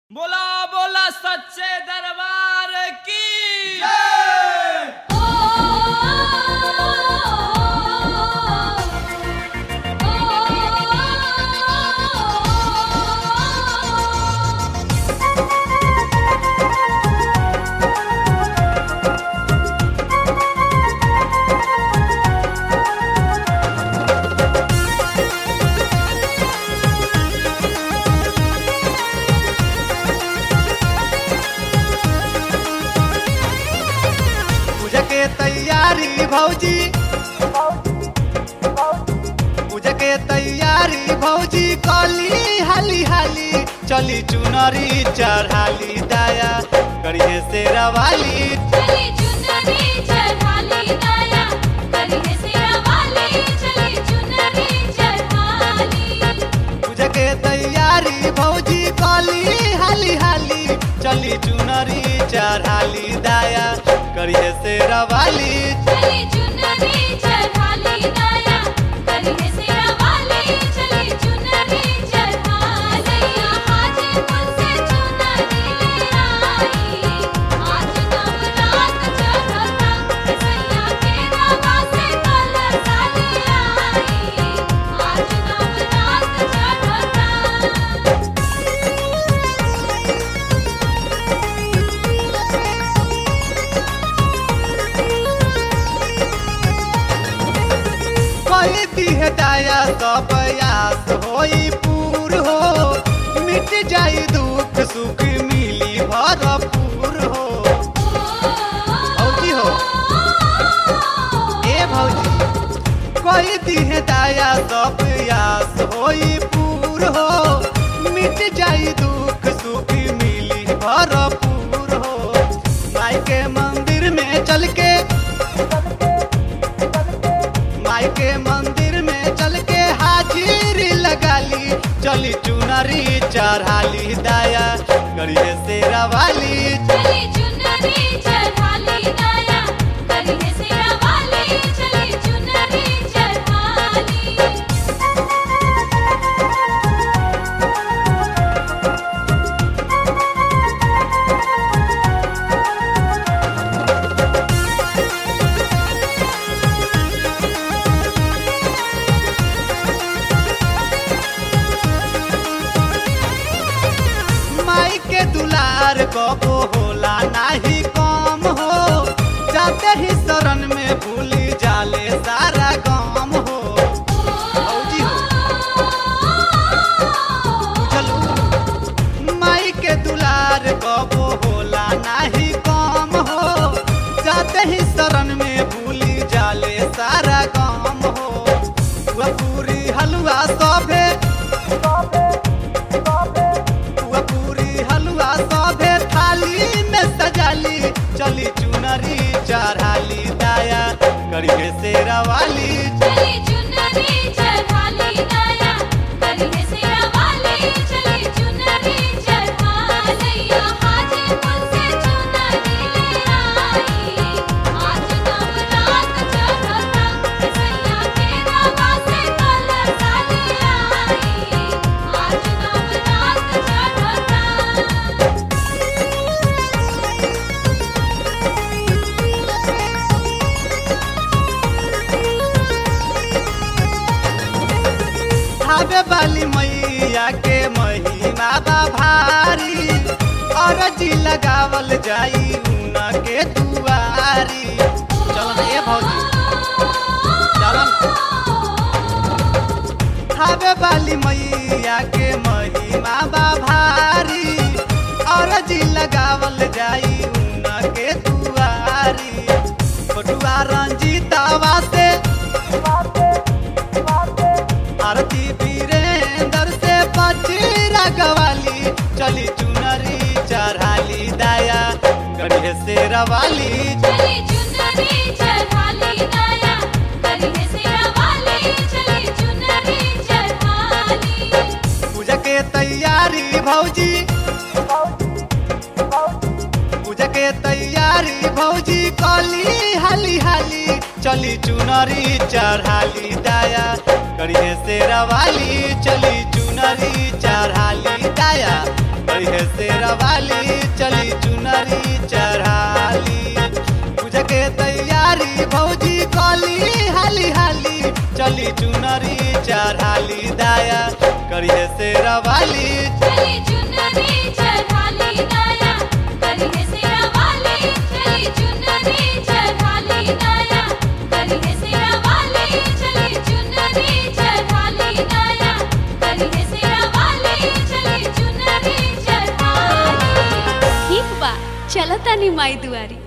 बोला बोला सच्चे दरबार की पूजा के तैयारी भौजी पूजा के तैयारी भौजी कली हाली हाली चली चुनरी चढ़ाली दाया करिए से रवाली चली चुनरी चढ़ाली दाया करिए सेरा वाली चली चुनरी चढ़ाली पूजा के तैयारी भौजी कली हाली हाली चली चुनरी चढ़ाली दाया करिए से रवाली चली चुनरी चढ़ाली दाया करिए सेरा वाली चली चुनरी चढ़ाली हाजीपुर से चुनरी ले आई आज नवरात चढ़ता सैया के रवा से कलर साली आई आज नवरात चढ़ता कोई दिह दाया सब आस होई पूर हो मिट जाई दुख सुख मिली भरपूर हो भौजी हो ए भौजी कोई दिह दाया सब आस होई पूर हो मिट जाई दुख सुख मिली भरपूर हो माई के मंदिर में चल के माई के मंदिर में चल के हाजिरी लगा ली चली चुनरी चढ़ाली दाया करिए से रवाली चली चुनरी चढ़ाली दाया करिए सेरा वाली चली चुनरी चढ़ाली माई के दुलार कबो होला नाही कम हो जाते ही शरण में भूल जाले सारा गम हो भौजी हो बुझलू माई के दुलार कबो होला नाही कम हो जाते ही शरण में भूल जाले सारा गम हो वह पूरी हलवा सभे वह पूरी हलवा सभे थाली में सजाली चली चुनरी चढ़ाली दाया करिए से रवाली चली चुनरी चढ़ाली दाया करिए सेरा वाली चली चुनरी चढ़ाली हाजीपुर से चुनरी ले आई आज नवरात चढ़ता सैया के रवा से कलर साली आई आज नवरात चढ़ता आवे वाली मैया के महिमा बा भारी और जी लगावल जाई उना के दुआरी चल ए भौजी चलन आवे वाली मैया के महिमा बा भारी और जी लगावल जाई उना के दुआरी फोटुआ रंजीतावा से आरती वीरेंद्र से बचीरा गवाली चली चुनरी चढ़ाली दाया करिए से रवाली चली चुनरी चढ़ाली दाया करिए सेरा वाली चली चुनरी चढ़ाली पूजा के तैयारी भौजी पूजा के तैयारी भौजी कली हाली हाली चली चुनरी चढ़ाली दाया करिए से रवाली चली चुनरी चढ़ाली दाया करी है शेरा वाली चली चुनरी चढ़ाली पूजा के तैयारी भौजी कली हाली हाली चली चुनरी चढ़ाली दाया करी है शेरा वाली चली चुनरी चढ़ाली दाया करी है सिरा वाली चली चुनरी चढ़ाली दाया करी है सिरा वाली चली चुनरी चढ़ाली दाया करी है सिरा वाली चली चुनरी चढ़ाली ठीक बा चलतानी माई दुआरी